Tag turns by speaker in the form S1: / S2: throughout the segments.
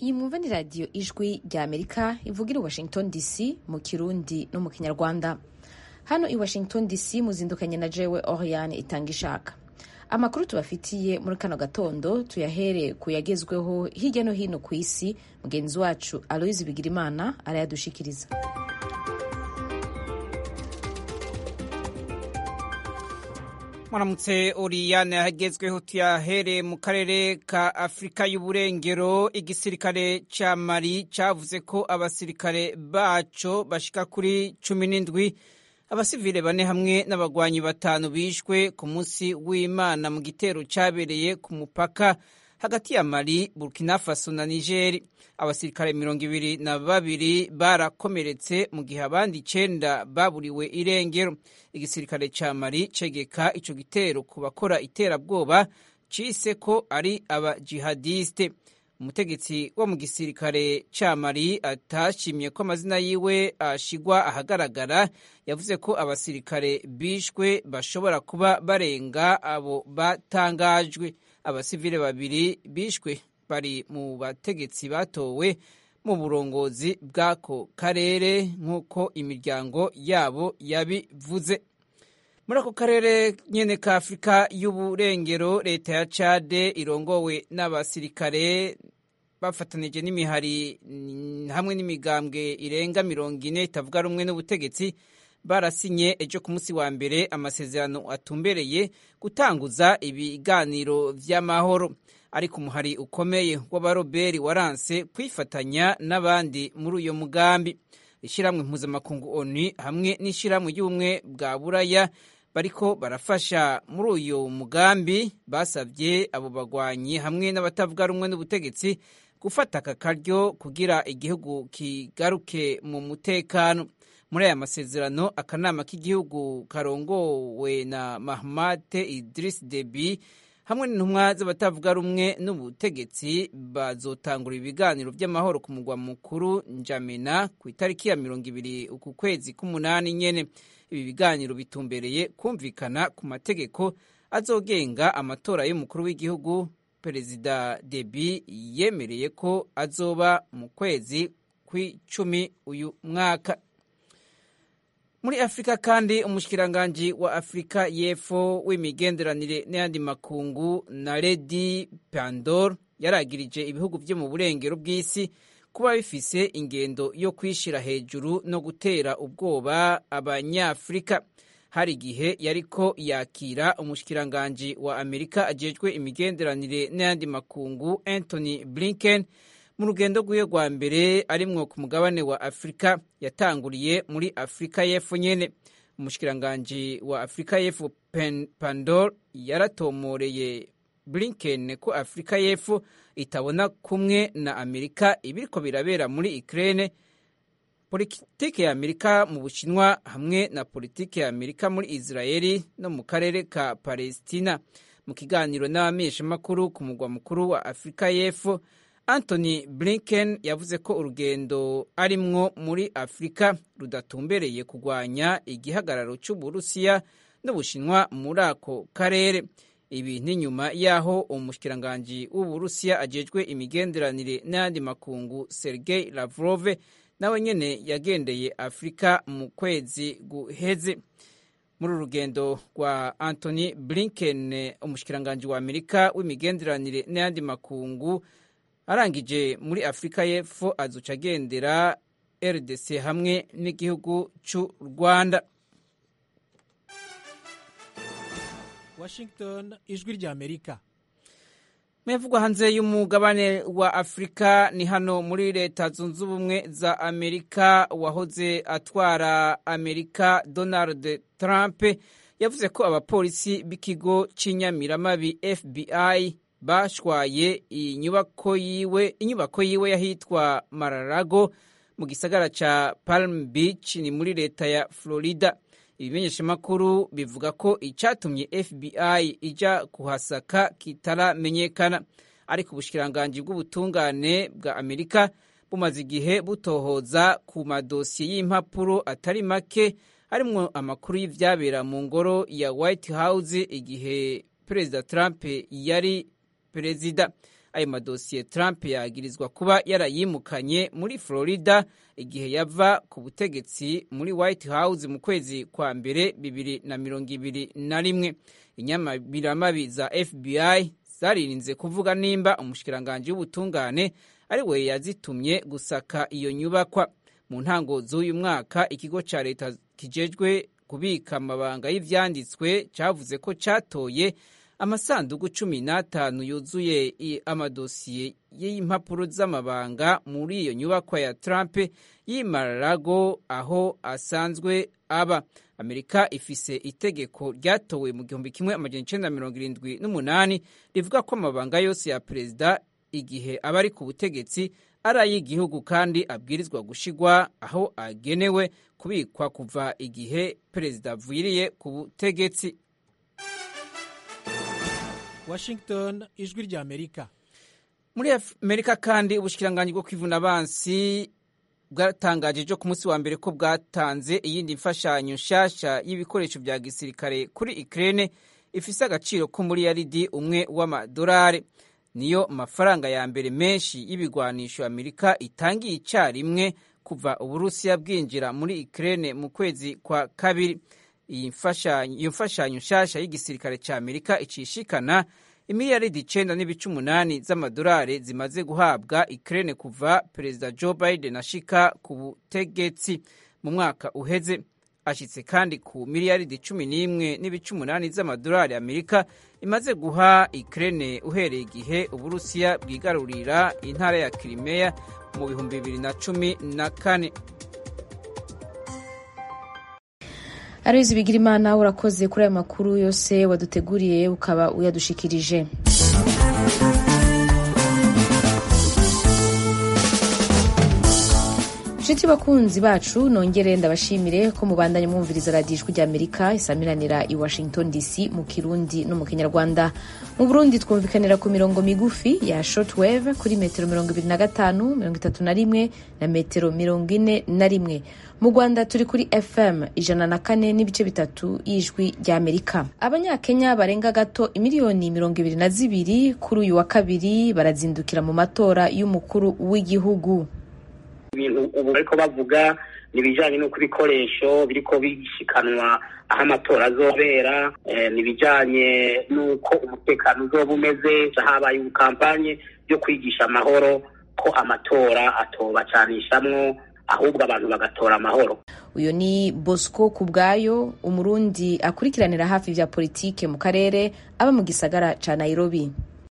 S1: iyi mwumva ni radiyo ijwi rya amerika ivugira i washington dc mu kirundi no mu kinyarwanda hano i washington dc muzindukanye na jewe oriane itanga ishaka amakuru tubafitiye muri kano gatondo tuyahere ku yagezweho hirya no hino ku isi mugenzi wacu aloyizi bigirimana arayadushikiriza
S2: muramutse oriyane hagezweho tuyahere mu karere ka afurika y'uburengero igisirikare ca mali cavuze ko abasirikare baco bashika kuri cumi n'indwi abasivile bane hamwe n'abagwanyi batanu bishwe ku munsi w'imana mu gitero cabereye ku mupaka hagati ya mali burkina faso na nigeri abasirikare mirongo ibiri na babiri barakomeretse mu gihe abandi icenda baburiwe irengero igisirikare ca mali cegeka ico gitero ku bakora iterabwoba cise ko ari abajihadiste umutegetsi wo mu gisirikare ca mali atashimye ko amazina yiwe ashigwa ahagaragara yavuze ko abasirikare bishwe bashobora kuba barenga abo batangajwe abasivile babiri bishwe bari mu bategetsi batowe mu burongozi bw'ako karere nk'uko imiryango yabo yabivuze muri ako karere nyene ka afurika y'uburengero leta ya cade irongowe n'abasirikare bafatanije n'imihari hamwe n'imigambwe irenga mirongo ine itavuga rumwe n'ubutegetsi barasinye ejo ku munsi wa mbere amasezerano atumbereye gutanguza ibiganiro vy'amahoro ariko umuhari ukomeye w'abaroberi waranse kwifatanya n'abandi muri uyo mugambi ishyirahamwe mpuzamakungu onu hamwe n'ishyirahamwe ry'ubumwe bwa buraya bariko barafasha muri uyu mugambi basabye abo bagwanyi hamwe n'abatavuga rumwe n'ubutegetsi gufata aka karyo kugira igihugu kigaruke mu mutekano muri aya masezerano akanama k'igihugu karongowe na mahamate idris debi hamwe n'intumwa z'abatavuga rumwe n'ubutegetsi bazotangura ibiganiro by'amahoro ku mugwa mukuru njamena ku itariki ya mirongo ibiri uku kwezi k'umunani nyene ibi biganiro bitumbereye kumvikana ku mategeko azogenga amatora y'umukuru w'igihugu perezida debi yemereye ko azoba mu kwezi kw'icumi uyu mwaka muri afurika kandi umushikiranganji wa afurika y'epfo w'imigenderanire n'ayandi makungu na redi pandor yaragirije ibihugu byo mu burengero bw'isi kuba bifise ingendo yo kwishira hejuru no gutera ubwoba abanyafurika hari igihe yariko yakira umushikiranganji wa amerika ajejwe imigenderanire n'ayandi makungu anthony blinken mu rugendo rw'iwe rwa mbere arimwo ku mugabane wa afurika yatanguriye muri afurika y'epfo nyene umushikiranganji wa afurika y'epfo pandor yaratomoreye blinken ko afurika y'epfo itabona kumwe na amerika ibiriko birabera muri ukraine politike ya amerika mu bushinwa hamwe na politike ya amerika muri israeli no mu karere ka palestina mu kiganiro n'abamenyeshamakuru ku mugwa mukuru wa afurika y'epfo anthony blinken yavuze ko urugendo arimwo muri afurika rudatumbereye kurwanya igihagararo cy'uburusiya n'ubushinwa muri ako karere ibi ni nyuma y'aho umushikiranganji w'uburusiya ajejwe imigenderanire n'ayandi makungu sergei lavrov nawe nyene yagendeye afurika mu kwezi guheze muri uru rugendo rwa anthony blinken umushikiranganji wa amerika w'imigenderanire n'ayandi makungu arangije muri afurika y'epfo azuca agendera rdc hamwe n'igihugu cy'u rwanda
S3: washington ijwi rya amerika
S2: muyavugwa hanze y'umugabane wa afurika ni hano muri leta zunze ubumwe za amerika wahoze atwara amerika donald trump yavuze ko abapolisi b'ikigo cy'inyamiramabi fbi bashwaye inyubako yiwe inyubako yiwe yahitwa mararago mu gisagara ca palm beach ni muri leta ya florida ibimenyeshamakuru bivuga ko icyatumye fbi ija kuhasaka kitaramenyekana ariko ubushikiranganji bw'ubutungane bwa amerika bumaze igihe butohoza ku madosiye y'impapuro atari make harimwo amakuru y'ivyabera mu ngoro ya white house igihe perezida trump yari perezida ayo madosiye trump yagirizwa kuba yarayimukanye muri florida igihe yava ku butegetsi muri white house mu kwezi kwa mbere bibiri na mirongo ibiri na rimwe inyamabiramabi za fbi zaririnze kuvuga nimba umushikiranganji w'ubutungane ari we yazitumye gusaka iyo nyubakwa mu ntango z'uyu mwaka ikigo ca leta kijejwe kubika amabanga y'ivyanditswe cavuze ko catoye amasanduku cumi n'atanu yuzuye amadosiye y'impapuro z'amabanga muri iyo nyubakwa ya Trump y'Imarago aho asanzwe aba amerika ifise itegeko ryatowe mu gihumbi kimwe amajana icenda mirongo irindwi n'umunani rivuga ko amabanga yose ya perezida igihe aba ari ku butegetsi ari ay'igihugu kandi abwirizwa gushigwa aho agenewe kubikwa kuva igihe perezida avuyiriye ku butegetsi
S3: washington ijwi rya amerika
S2: muri amerika kandi ubushikiranganji bwo kwivuna abansi bwatangaje ejo ku munsi wa mbere ko bwatanze iyindi mfashanyo nshasha y'ibikoresho bya gisirikare kuri Ukraine ifise agaciro k'umuriyaridi umwe w'amadolari niyo mafaranga ya mbere menshi y'ibigwanisho Amerika itangiye icyarimwe kuva Uburusiya bwinjira muri Ukraine mu kwezi kwa kabiri iyi mfashanyo nshasha y'igisirikare cya Amerika icishikana imiliyaridi icenda n'ibice umunani z'amadolari zimaze guhabwa Ukraine kuva perezida Joe Biden ashika ku butegetsi mu mwaka uheze ashitse kandi ku miliyaridi cumi n'imwe n'ibice umunani z'amadolari Amerika imaze guha Ukraine uhereye igihe Uburusiya bwigarurira intara ya Crimea mu bihumbi bibiri na cumi na kane
S1: Aloyizi Bigirimana urakoze kuri ayo makuru yose waduteguriye ukaba uyadushikirije inshuti bakunzi bacu nongere ndabashimire ko mubandanye mwumviriza radiyo ijwi ry'amerika isamiranira i washington dc mu kirundi no mu kinyarwanda mu burundi twumvikanira ku mirongo migufi ya shortwave kuri metero mirongo ibiri na gatanu mirongo itatu na rimwe na metero mirongo ine na rimwe mu rwanda turi kuri fm ijana na kane n'ibice bitatu y'ijwi ry'amerika abanyakenya barenga gato imiliyoni mirongo ibiri na zibiri kuri uyu wa kabiri barazindukira mu matora y'umukuru w'igihugu
S4: ibintu ubu bariko bavuga ni ibijanye n'uko ibikoresho biriko bishikanwa aho amatora azobera ni ibijanye n'uko umutekano uzoba umeze habaye ubukampanye byo kwigisha amahoro ko amatora atobacanishamwo ahubwo abantu bagatora amahoro
S1: uyu ni bosco ku bwayo umurundi akurikiranira hafi vya politike mu karere aba mu gisagara ca nairobi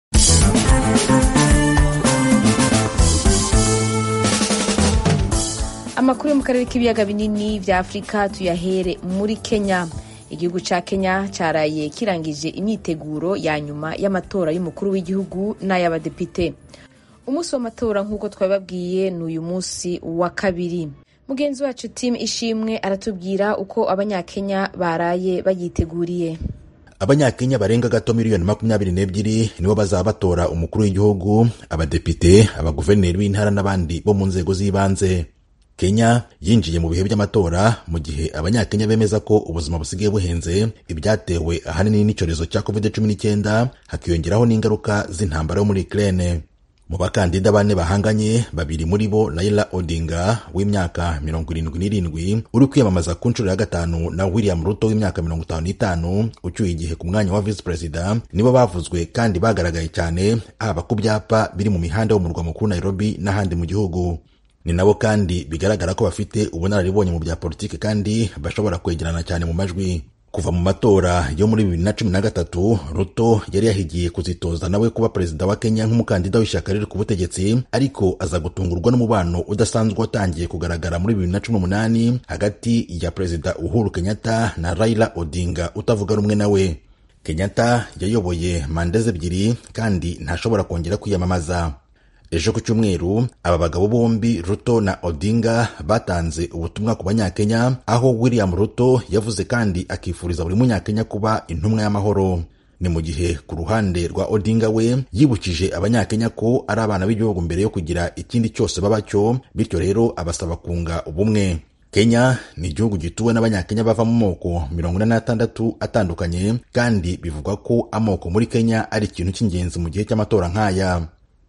S1: amakuru yo mu karere k'ibiyaga binini vya afurika tuyahere muri kenya igihugu ca kenya caraye kirangije imyiteguro ya nyuma y'amatora y'umukuru w'igihugu n'ay'abadepite umunsi w'amatora nk'uko twabibabwiye ni uyu munsi wa kabiri mugenzi wacu tim ishimwe aratubwira uko abanyakenya baraye bayiteguriye
S5: abanyakenya barenga gato miliyoni makumyabiri n'ebyiri nibo bazaba batora umukuru w'igihugu abadepite abaguverineri b'intara n'abandi bo mu nzego z'ibanze kenya yinjiye mu bihe by'amatora mu gihe abanyakenya bemeza ko ubuzima busigaye buhenze ibyatewe ahanini n'icyorezo cya covid cumi n'icyenda hakiyongeraho n'ingaruka z'intambara yo muri ukraine mu bakandida bane bahanganye babiri muri bo Raila Odinga w'imyaka mirongo irindwi n'irindwi uri kwiyamamaza ku nshuro ya gatanu na William Ruto w'imyaka mirongo itanu n'itanu ucyuye igihe ku mwanya wa visi perezida nibo bavuzwe kandi bagaragaye cyane haba ku byapa biri mu mihanda yo mu murwa mukuru Nairobi n'ahandi mu gihugu ni nabo kandi bigaragara ko bafite ubunararibonye mu bya politiki kandi bashobora kwegerana cyane mu majwi kuva mu matora yo muri bibiri na cumi na gatatu ruto yari yahigiye kuzitoza nawe kuba perezida wa kenya nk'umukandida w'ishyaka riri ku butegetsi ariko aza gutungurwa n'umubano udasanzwe watangiye kugaragara muri bibiri na cumi n'umunani hagati ya perezida uhuru kenyatta na raila odinga utavuga rumwe nawe kenyatta yayoboye manda ze ebyiri kandi ntashobora kongera kwiyamamaza ejo ku cyumweru aba bagabo bombi ruto na odinga batanze ubutumwa ku banyakenya aho william ruto yavuze kandi akifuriza buri munyakenya kuba intumwa y'amahoro ni mu gihe ku ruhande rwa odinga we yibukije abanyakenya ko ari abana b'igihugu mbere yo kugira ikindi cyose baba cyo bityo rero abasaba kunga ubumwe kenya ni igihugu gituwe n'abanyakenya bava mu moko mirongo ine n'atandatu atandukanye kandi bivugwa ko amoko muri kenya ari ikintu cy'ingenzi mu gihe cy'amatora nk'aya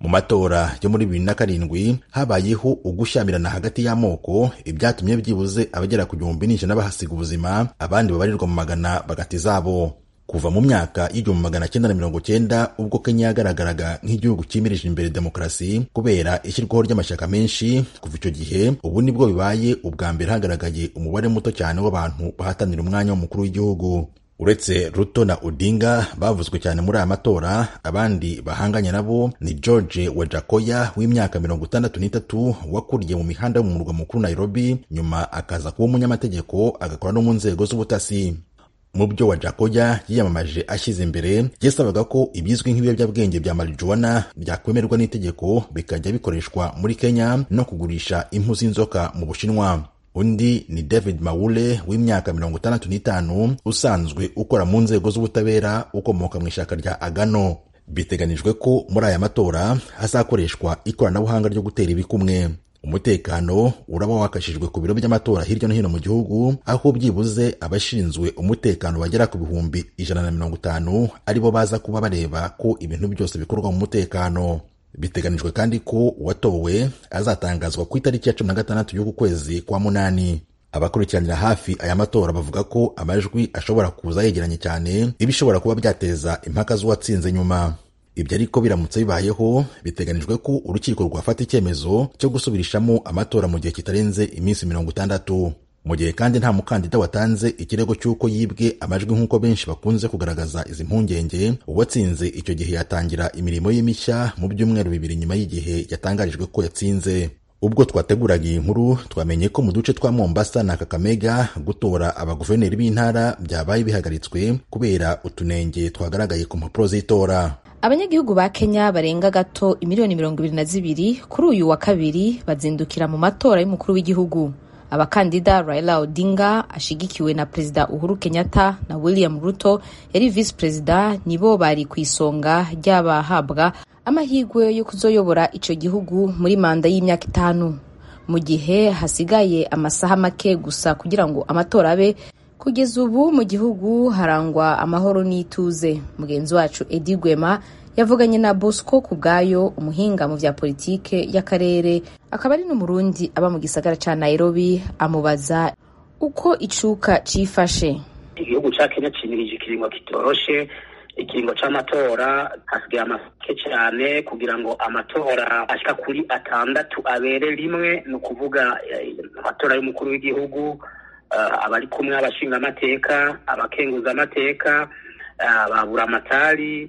S5: mu matora yo muri bibiri na karindwi habayeho ugushyamirana hagati y'amoko ibyatumye byibuze abagera ku gihumbi n'ijana bahasiga ubuzima abandi babarirwa mu magana bagati zabo kuva mu myaka y'igihumbi magana cyenda na mirongo cyenda ubwo kenya yagaragaraga nk'igihugu cyimirije imbere demokarasi kubera ishyirwaho ry'amashyaka menshi kuva icyo gihe ubu nibwo bibaye ubwa mbere hagaragaye umubare muto cyane w'abantu bahatanira umwanya w'umukuru w'igihugu uretse ruto na odinga bavuzwe cyane muri aya matora abandi bahanganye nabo ni george wajakoya w'imyaka mirongo itandatu n'itatu wakuriye mu mihanda yo mu murwa mukuru nairobi nyuma akaza kuba umunyamategeko agakora no mu nzego z'ubutasi mu byo wajakoya yiyamamaje ashyize imbere yasabaga ko ibizwi nk'ibiyobyabwenge bya marijuwana byakwemerwa n'itegeko bikajya bikoreshwa muri kenya no kugurisha impu z'inzoka mu bushinwa undi ni david mawule w'imyaka mirongo itandatu n'itanu usanzwe ukora mu nzego z'ubutabera ukomoka mu ishyaka rya agano biteganijwe ko muri aya matora hazakoreshwa ikoranabuhanga ryo gutera ibikumwe umutekano uraba wakashijwe ku biro by'amatora hirya no hino mu gihugu aho byibuze abashinzwe umutekano bagera ku bihumbi ijana na mirongo itanu aribo baza kuba bareba ko ibintu byose bikorwa mu mutekano biteganijwe kandi ko uwatowe azatangazwa ku itariki ya cumi na gatandatu y'uku kwezi kwa munani abakurikiranira hafi aya matora bavuga ko amajwi ashobora kuza yegeranye cyane ibishobora kuba byateza impaka z'uwatsinze nyuma ibyo ariko biramutse bibayeho biteganijwe ko urukiko rwafata icyemezo cyo gusubirishamo amatora mu gihe kitarenze iminsi mirongo itandatu mu gihe kandi nta mukandida watanze ikirego cy'uko yibwe amajwi nk'uko benshi bakunze kugaragaza izi mpungenge uwatsinze icyo gihe yatangira imirimo ye mishya mu byumweru bibiri nyuma y'igihe yatangarijwe ko yatsinze ubwo twateguraga iyi nkuru twamenye ko mu duce twa mombasa na kakamega gutora abaguverineri b'intara byabaye bihagaritswe kubera utunenge twagaragaye ku mpapuro z'itora
S1: abanyagihugu ba kenya barenga gato imiliyoni mirongo ibiri na zibiri kuri uyu wa kabiri bazindukira mu matora y'umukuru w'igihugu abakandida raila odinga ashigikiwe na perezida uhuru kenyatta na william ruto yari visi perezida nibo bari ku isonga ry'abahabwa amahirwe yo kuzoyobora icyo gihugu muri manda y'imyaka itanu mu gihe hasigaye amasaha make gusa kugira ngo amatora abe kugeza ubu mu gihugu harangwa amahoro n'ituze mugenzi wacu edi gwema yavuganye na bosco ku bwayo umuhinga mu bya politike y'akarere akaba ari n'umurundi aba mu gisagara cya nairobi amubaza uko icuka cyifashe
S4: igihugu cya kenya kimirije ikiringo kitoroshe ikiringo c'amatora hasigaye amake cyane kugira ngo amatora ashika kuri atandatu abere rimwe ni ukuvuga amatora y'umukuru w'igihugu abari kumwe abashinga amateka abakenguza amateka ababura amatari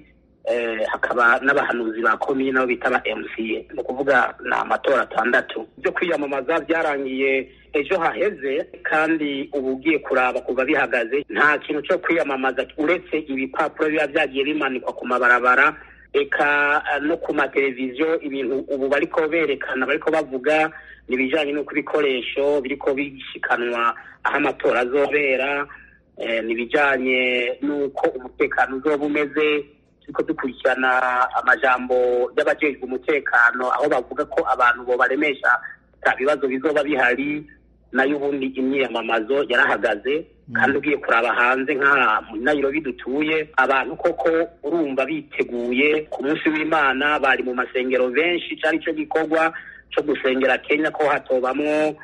S4: hakaba n'abahanuzi ba komine nabo bita ba MCA ni ukuvuga ni amatora atandatu byo kwiyamamaza byarangiye ejo haheze kandi ubu ugiye kuraba kuva bihagaze nta kintu cyo kwiyamamaza uretse ibipapuro biba byagiye bimanikwa ku mabarabara eka no ku mateleviziyo ibintu ubu bariko berekana bariko bavuga ni ibijyanye n'uko ibikoresho biriko bishikanwa aho amatora azobera ni ibijyanye n'uko umutekano uzoba umeze turiko dukurikirana amajambo y'abajejwe umutekano aho bavuga ko abantu bo baremesha nta bibazo bizoba bihari nayo ubundi imyiyamamazo yarahagaze kandi ugiye kuraba hanze nka muri Nairobi dutuye abantu koko urumva biteguye ku munsi w'imana bari mu masengero benshi cari ico gikorwa co gusengera kenya ko hatobamwo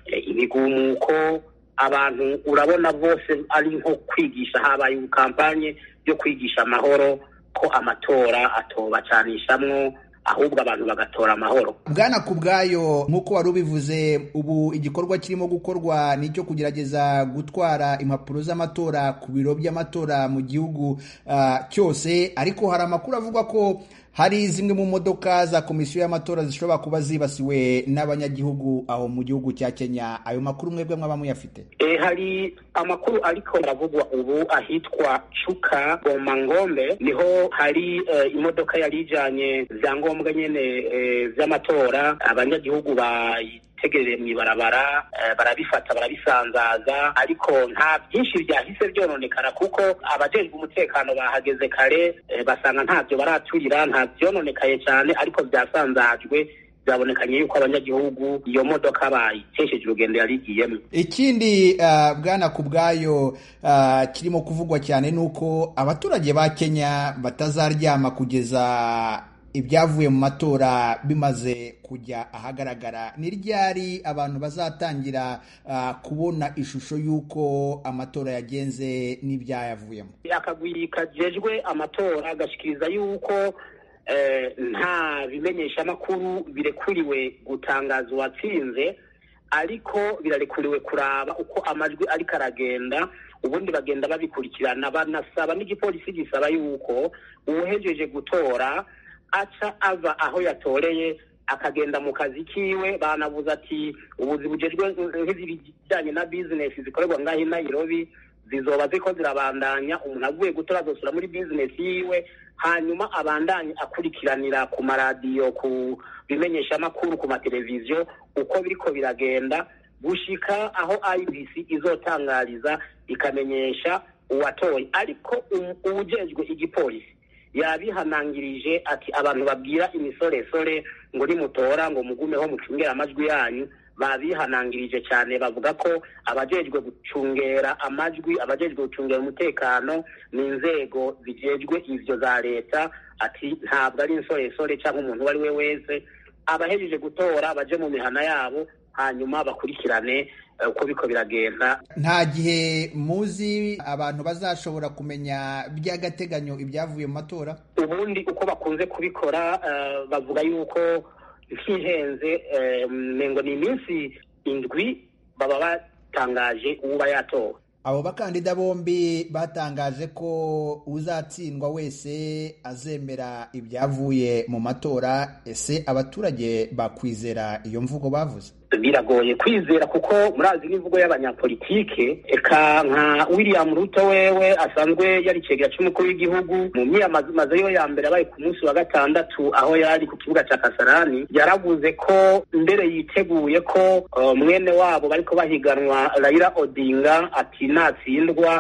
S4: ibigumuko abantu urabona bose ari nko kwigisha habaye kampanye yo kwigisha amahoro ko amatora atobacanishamwo ahubwo abantu bagatora amahoro
S6: bwana ku bwayo nk'uko wari ubivuze ubu igikorwa kirimo gukorwa ni icyo kugerageza gutwara impapuro z'amatora ku biro by'amatora mu gihugu uh, cyose ariko hari amakuru avuga ko hari zimwe mu modoka za komisiyo y'amatora zishobora kuba zibasiwe n'abanyagihugu aho mu gihugu cya kenya ayo makuru mwebwe mwaba muyafite
S4: e, hari amakuru ariko aravugwa ubu ahitwa cuka bomangombe niho hari uh, imodoka yari ijanye vyangombwa nyene vy'amatora uh, abanyagihugu bayi tegereye mu ibarabara barabifata barabisanzaza ariko nta byinshi byahise byononekara kuko abajejwe umutekano bahageze kare basanga ntabyo baraturira nta byononekaye cyane ariko byasanzajwe byabonekanye yuko abanyagihugu iyo modoka bayitesheje urugendo yari igiyemo
S6: ikindi uh, bwana ku bwayo uh, kirimo kuvugwa cyane ni uko abaturage ba kenya batazaryama kugeza ibyavuye mu matora bimaze kujya ahagaragara ni ryari abantu bazatangira uh, kubona ishusho y'uko amatora yagenze n'ibyayavuyemo
S4: akagwi kajejwe amatora gashikiriza yuko nta bimenyeshamakuru birekuriwe gutangaza uwatsinze ariko birarekuriwe kuraba uko amajwi ariko aragenda ubundi bagenda babikurikirana banasaba n'igipolisi gisaba yuko uwuhejeje gutora aca ava aho yatoreye akagenda mu kazi kiwe banavuze ati ubuzi bugejwe nk'ibijyanye na bizinesi zikorerwa ngaho i Nairobi zizoba ziko zirabandanya umuntu avuye gutora azosura muri bizinesi yiwe hanyuma abandanye akurikiranira ku maradiyo ku bimenyeshamakuru ku mateleviziyo uko biriko biragenda gushika aho IBC izotangariza ikamenyesha uwatoye ariko uwujejwe igipolisi yabihanangirije ati abantu babwira imisoresore ngo nimutora ngo mugumeho mucungere amajwi yanyu babihanangirije cyane bavuga ko abajejwe gucungera amajwi abajejwe gucungera umutekano ni inzego zijejwe ivyo za leta ati ntabwo ari insoresore cyangwa umuntu uwo ari we wese abahejeje gutora baje mu mihana yabo hanyuma bakurikirane uko biko biragenda
S6: nta gihe muzi abantu bazashobora kumenya by'agateganyo ibyavuye mu matora
S4: ubundi uko bakunze kubikora bavuga yuko ntihenze ngo ni iminsi indwi baba batangaje uba yatowe
S6: abo bakandida bombi batangaje ko uzatsindwa wese azemera ibyavuye mu matora ese abaturage bakwizera iyo mvugo bavuze
S4: biragoye kwizera kuko murazi n'imvugo y'abanyapolitike eka nka william ruto wewe asanzwe yari icegera cy'umukuru w'igihugu mu myiyamamazo yo ya mbere abaye ku munsi wa gatandatu aho yari ku kibuga cya kasarani yaravuze ko mbere yiteguye ko uh, mwene wabo bariko bahiganwa raila odinga ati natsindwa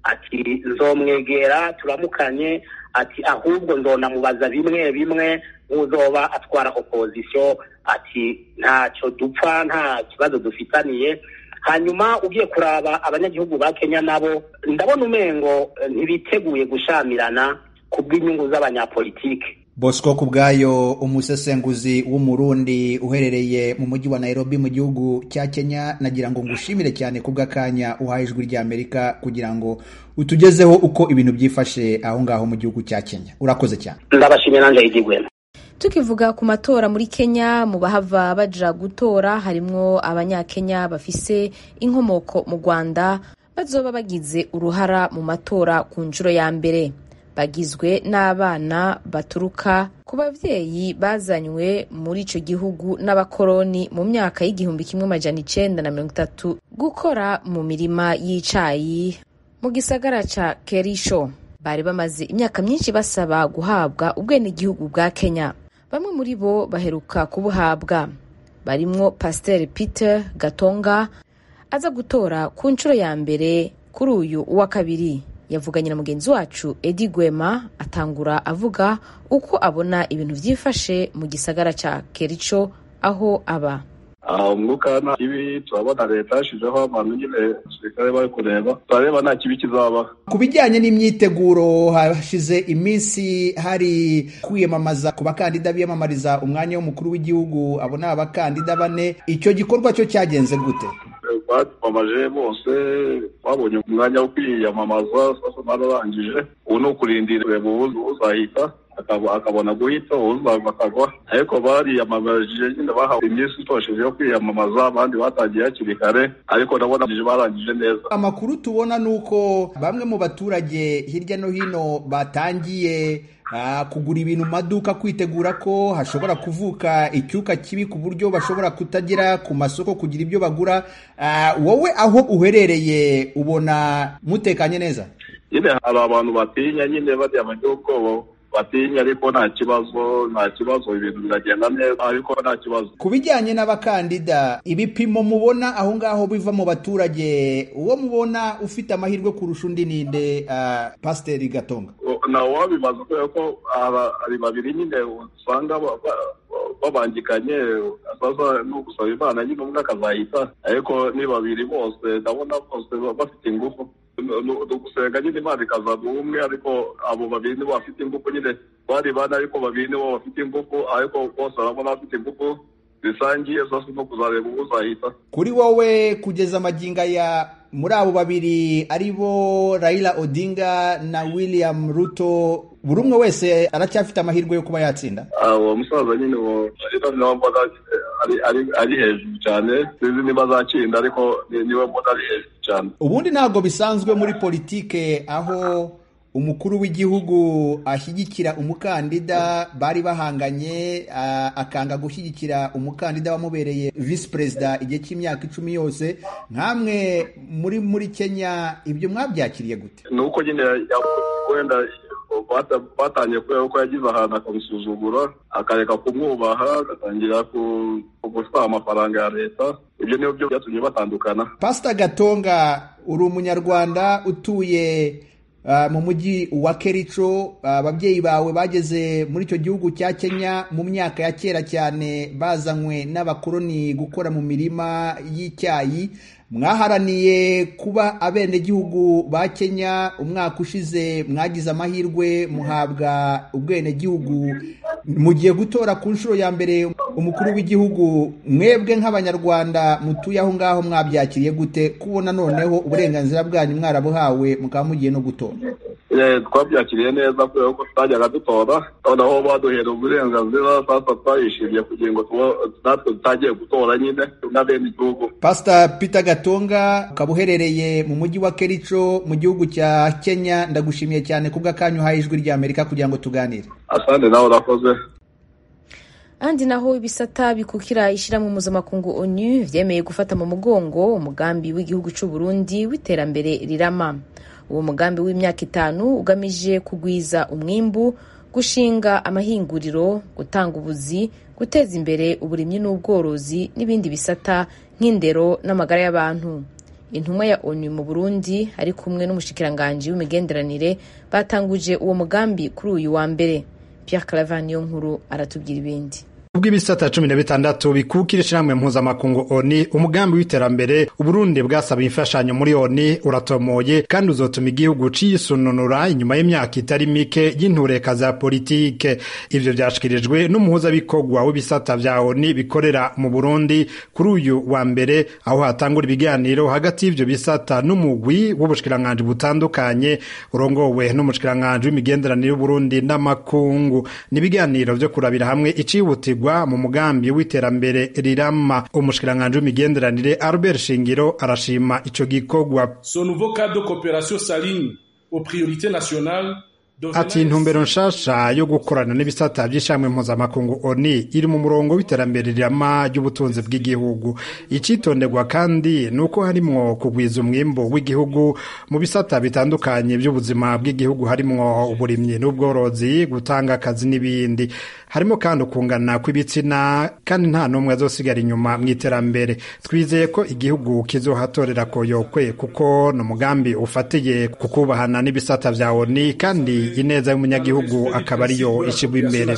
S4: ati nzomwegera turamukanye ati ahubwo nzonamubaza bimwe bimwe uzoba atwara opozisiyo ati ntacyo dupfa nta kibazo dufitaniye hanyuma ugiye kuraba abanyagihugu ba kenya nabo ndabona umengo ntibiteguye gushamirana ku bw'inyungu z'abanyapolitike
S6: bosco ku bwayo umusesenguzi w'umurundi uherereye mu mujyi wa nairobi mu gihugu cya kenya nagira ngo ngushimire cyane ku bw'akanya uhaye ijwi ry'amerika kugira ngo utugezeho uko ibintu byifashe aho ngaho mu gihugu cya kenya urakoze cyane
S4: ndabashimye nanjye yigigwemo
S1: tukivuga ku matora muri kenya mu bahava baja gutora harimwo abanyakenya bafise inkomoko mu rwanda bazoba bagize uruhara mu matora ku nshuro ya mbere bagizwe n'abana baturuka ku babyeyi bazanywe muri icyo gihugu n'abakoroni mu myaka y'igihumbi kimwe amajana icenda na mirongo itatu gukora mu mirima y'icayi mu gisagara ca kerisho bari bamaze imyaka myinshi basaba guhabwa ubwenegihugu bwa kenya bamwe muri bo baheruka kubuhabwa barimwo pasiteri peter gatonga aza gutora ku nshuro ya mbere kuri uyu uwa kabiri yavuganye na mugenzi wacu edi gwema atangura avuga uko abona ibintu byifashe mu gisagara cya kerico aho aba
S7: umwuka nta kibi turabona leta yashyizeho abantu nyine abasirikare bari kureba turareba nta kibi kizaba
S6: ku bijyanye n'imyiteguro hashize iminsi hari kwiyamamaza ku bakandida biyamamariza umwanya w'umukuru w'igihugu abo ni abakandida bane icyo gikorwa cyo cyagenze gute
S7: batwamaje bose babonye umwanya wo kwiyamamaza sasa bararangije ubu ni ukurindira kureba uzahita akabona guhita uzava akagwa ariko bariyamamaje nyine bahawe iminsi itosheje yo kwiyamamaza abandi batangiye hakiri kare ariko ndabona barangije neza
S6: amakuru tubona ni uko bamwe mu baturage hirya no hino batangiye kugura ibintu mu maduka kwitegura ko hashobora kuvuka icyuka kibi ku buryo bashobora kutagera ku masoko kugira ibyo bagura wowe aho uherereye ubona mutekanye neza
S7: nyine hari abantu batinya nyine bajya mu gihugu batinya ariko nta kibazo nta kibazo ibintu biragenda neza ariko nta kibazo
S6: ku bijyanye n'abakandida ibipimo mubona aho ngaho biva mu baturage uwo mubona ufite amahirwe kurusha undi ninde pasiteri gatonga
S7: nawe wabibaza kubera ko hari babiri nyine usanga babangikanye sasa ni ugusaba imana nyine umwe akazahita ariko ni babiri bose ndabona bose bafite ingufu ni ugusenga nyine imana ikazana ubumwe ariko abo babiri nibo bafite ingufu nyine bari bane ariko babiri nibo bafite ingufu ariko bose barabona bafite ingufu zisangiye zose no kuzareba uwo uzahita
S6: kuri wowe kugeza amaginga ya muri abo babiri ari bo Raila Odinga na William Ruto buri umwe wese aracyafite amahirwe yo kuba yatsinda
S7: uwo musaza nyine uwo Raila niwe mbona ari hejuru cyane sinzi niba azatsinda ariko niwe mbona ari hejuru cyane
S6: ubundi ntabwo bisanzwe muri politike aho umukuru w'igihugu ashyigikira umukandida bari bahanganye akanga gushyigikira umukandida wamubereye visi perezida igihe cy'imyaka icumi yose nkamwe muri muri kenya ibyo mwabyakiriye gute
S7: ni uko nyine wenda batangiye kubera ko yagize ahantu akamusuzugura akareka kumwubaha agatangira gutwara amafaranga ya leta ibyo niyo byo byatumye batandukana
S6: pasita gatonga uri umunyarwanda utuye mu mujyi wa kerico ababyeyi bawe bageze muri icyo gihugu cya kenya mu myaka ya kera cyane bazanywe n'abakoloni gukora mu mirima y'icyayi mwaharaniye kuba abenegihugu ba kenya umwaka ushize mwagize amahirwe muhabwa ubwenegihugu mugiye gutora ku nshuro ya mbere umukuru w'igihugu mwebwe nk'abanyarwanda mutuye aho ngaho mwabyakiriye gute kubona noneho uburenganzira bwanyu mwarabuhawe mukaba mugiye no gutora
S7: twabyakiriye neza kubera ko tutajyaga dutora noneho baduhera uburenganzira sasa twayishimiye kugira ngo natwe tutagiye gutora nyine n'abenegihugu
S6: pasita peter gatonga ukaba uherereye mu mujyi wa kerico mu gihugu cya kenya ndagushimiye cyane kubw'akanyu uhaye ijwi ry'amerika kugira ngo tuganire
S7: asante nawe urakoze
S1: ahandi naho ibisata bikukira ishyirahamwe mpuzamakungu onu byemeye gufata mu mugongo umugambi w'igihugu cy'u Burundi w'iterambere rirama uwo mugambi w'imyaka itanu ugamije kugwiza umwimbu gushinga amahinguriro gutanga ubuzi guteza imbere uburimyi n'ubworozi n'ibindi bisata nk'indero n'amagara y'abantu intumwa ya onu mu burundi ari kumwe n'umushikiranganji w'imigenderanire batanguje uwo mugambi kuri uyu wa mbere Pierre Claver niyo nkuru aratubwira ibindi
S8: ubwo ibisata cumi na bitandatu bikukira ishyirahamwe mpuzamakungu oni umugambi w'iterambere uburundi bwasaba imfashanyo muri oni uratomoye kandi uzotuma igihugu cisununura inyuma y'imyaka itari mike y'intureka za politike ivyo vyashikirijwe n'umuhuzabikorwa w'ibisata vya oni bikorera mu burundi kuri uyu wa mbere aho hatangura ibiganiro hagati y'ivyo bisata n'umugwi w'ubushikiranganji butandukanye urongowe n'umushikiranganji w'imigenderanire y'uburundi n'amakungu ni ibiganiro vyo kurabira hamwe icihutirwa mu mugambi w'iterambere rirama umushikiranganji w'imigenderanire Albert Shingiro arashima ico gikorwa
S9: ce nouveau cadre de coopération s'aligne aux priorités nationales
S8: ati intumbero nshasha yo gukorana n'ibisata by'ishamwe mpuzamakungu oni iri mu murongo w'iterambere rirama ry'ubutunzi bw'igihugu icitonderwa kandi ni uko harimwo kugwiza umwimbo w'igihugu mu bisata bitandukanye by'ubuzima bw'igihugu harimwo uburimyi n'ubworozi gutanga akazi n'ibindi harimo kandi ukungana kw'ibitsina kandi nta n'umwe azosigara inyuma mu iterambere twizeye ko igihugu kizohatorera koyokwe kuko ni umugambi ufatiye ku kubahana n'ibisata vya oni kandi ineza y'umunyagihugu akaba ariyo ishyirwa imbere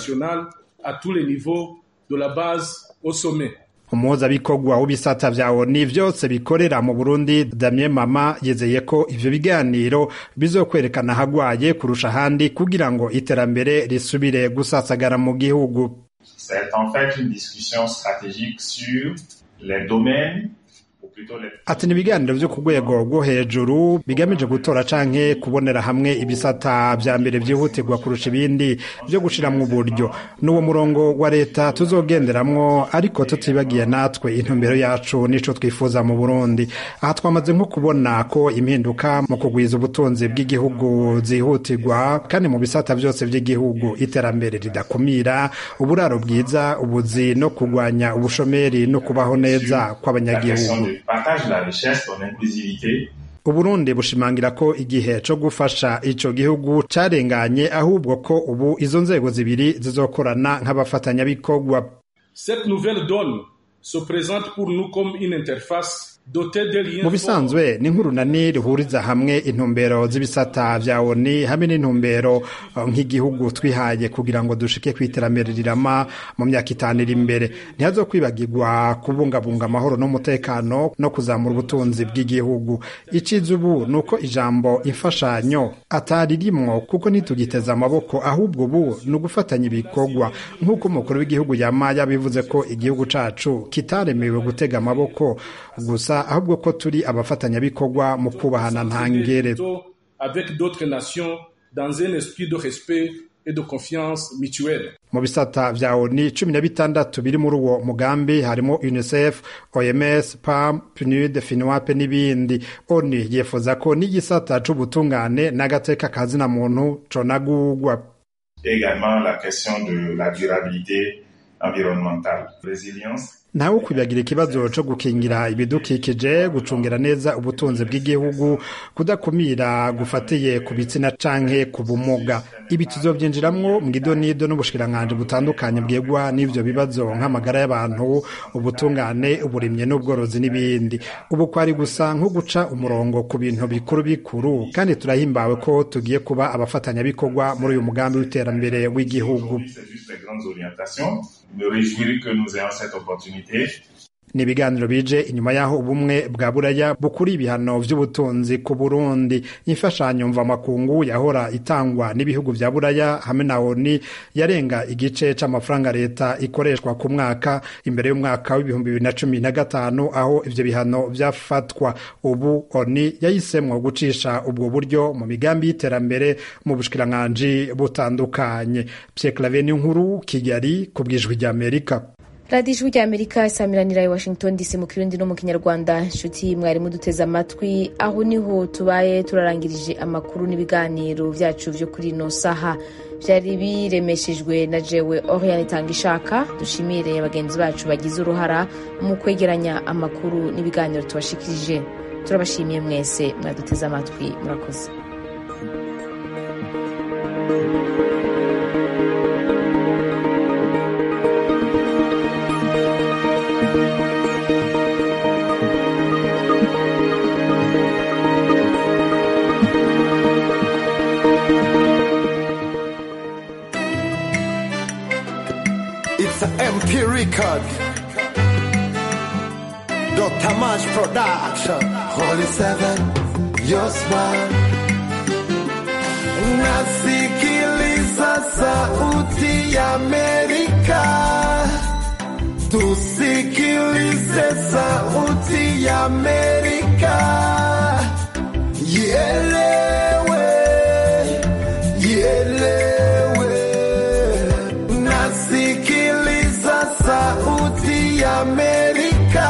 S8: umuhuzabikorwa w'ibisata vya oni vyose bikorera mu burundi damien mama yizeye ko ivyo biganiro bizokwerekana hagwaye kurusha ahandi kugira ngo iterambere risubire gusasagara mu gihugu
S10: C'est en fait une discussion stratégique sur les domaines
S8: ati ni ibiganiro vyo ku rwego rwo hejuru bigamije gutora canke kubonera hamwe ibisata vya mbere vyihutirwa kurusha ibindi vyo gushiramwo uburyo n'uwo murongo wa leta tuzogenderamwo ariko tutibagiye natwe intumbero yacu nico twifuza mu burundi aha twamaze nko kubona ko impinduka mu kugwiza ubutunzi bw'igihugu zihutirwa kandi mu bisata vyose vy'igihugu iterambere ridakumira uburaro bwiza ubuzi no kugwanya ubushomeri no kubaho neza kw'abanyagihugu
S10: partage de la richesse, ton inclusivité.
S8: uburundi bushimangira ko igihe co gufasha ico gihugu carenganye ahubwo ko ubu izo nzego zibiri zizokorana nk'abafatanyabikorwa
S9: Cette nouvelle donne se présente pour nous comme une interface
S8: mu bisanzwe ni nk'urunani ruhuriza hamwe intumbero z'ibisata vya oni hamwe n'intumbero nk'igihugu twihaye kugira ngo dushike ku iterambere rirama mu myaka itanu iri imbere ntihazokwibagirwa kubungabunga amahoro n'umutekano no kuzamura ubutunzi bw'igihugu iciza ubu ni uko ijambo imfashanyo atari rimwo kuko ntitugiteze amaboko ahubwo ubu ni ugufatanya ibikorwa nk'uko umukuru w'igihugu yama yabivuze ko igihugu cacu kitaremewe gutega amaboko gusa ahubwo ko turi abafatanyabikorwa mu kubahana ntangere mu bisata vya oni cumi na bitandatu biri muri uwo mugambi harimo unicef oms pam pnud finwape n'ibindi oni yifuza ko n'igisata c'ubutungane n'agateka kazina muntu conagurwa
S10: également la question de la durabilité environnementale résilience
S8: ntawe ukwibagira ikibazo co gukingira ibidukikije gucungira neza ubutunzi bw'igihugu kudakumira gufatiye ku bitsina canke ku bumuga ibi tuzovyinjiramwo mw'idonido n'ubushikiranganji butandukanye bwegwa n'ivyo bibazo nk'amagara y'abantu ubutungane uburimye n'ubworozi n'ibindi ubu kwari gusa nko guca umurongo ku bintu bikuru bikuru kandi turahimbawe ko tugiye kuba abafatanyabikorwa muri uyu mugambi w'iterambere w'igihugu
S10: me réjouir que nous ayons cette opportunité.
S8: ni ibiganiro bije inyuma y'aho ubumwe bwa buraya bukuri ibihano vy'ubutunzi ku burundi imfashanyo mvamakungu yahora itangwa n'ibihugu vya buraya hamwe na oni yarenga igice c'amafaranga leta ikoreshwa ku mwaka imbere y'umwaka w'ibihumbi bibiri na cumi na gatanu aho ivyo bihano vyafatwa ubu oni yahisemwo gucisha ubwo buryo mu migambi y'iterambere mu bushikiranganji butandukanye pierre clave nkuru kigali ku bw'ijwi ry'amerika
S1: radiyo ijwi ry'amerika isamiranira i washington dc mu kirundi no mu kinyarwanda inshuti mwarimu duteze amatwi aho niho tubaye turarangirije amakuru n'ibiganiro byacu byo kuri ino saha byari biremeshejwe na jewe oriane itanga ishaka dushimire bagenzi bacu bagize uruhara mu kwegeranya amakuru n'ibiganiro tubashikirije turabashimiye mwese mwaduteze amatwi murakoze
S11: It's an MP record. Dr. Mash Production. Holy Seven, your smile. Nasikiliza sauti ya Amerika. Tusikilize sauti ya Amerika. Ielewe, ielewe. Nasikiliza sauti ya Amerika.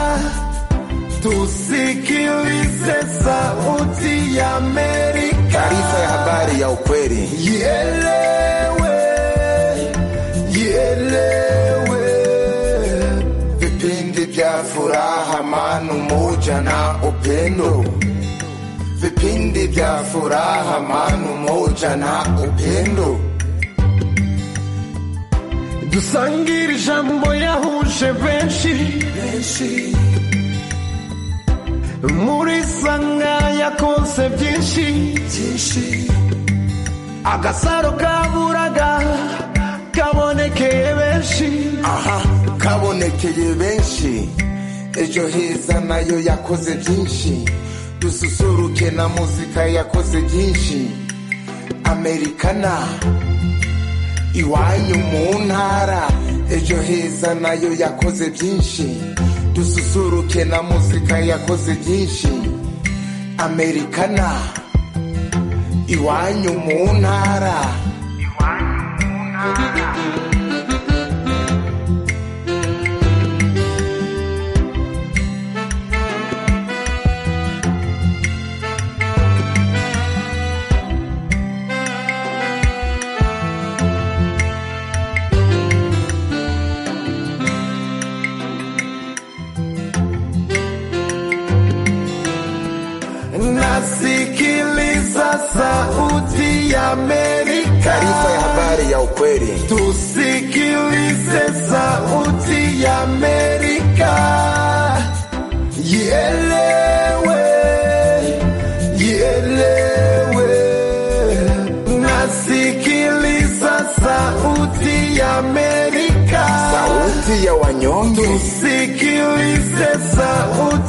S11: Tusikilize sauti ya Amerika.
S12: Taarifa ya habari ya ukweli.
S11: Ielewe, ielewe.
S12: Vipindi vya furaha, amani, umoja na upendo. Vipindi vya furaha, amani, umoja na upendo.
S11: dusangire ijambo yahuje benshi benshi muri sanga yakonse byinshi byinshi agasaro kaburaga kabonekeye benshi
S12: aha kabonekeye benshi ejo heza nayo yakoze byinshi dususuruke na muzika yakoze byinshi amerikana iwanyu mu ntara ejo heza nayo yakoze byinshi dususuruke na muzika yakoze byinshi amerikana iwanyu mu ntara
S11: nasikiliza sauti ya Amerika.
S12: Taarifa ya habari ya ukweli.
S11: Tusikilize sauti ya Amerika. ielewe, ielewe. Nasikiliza sauti ya Amerika,
S12: sauti ya wanyonge.
S11: tusikilize sauti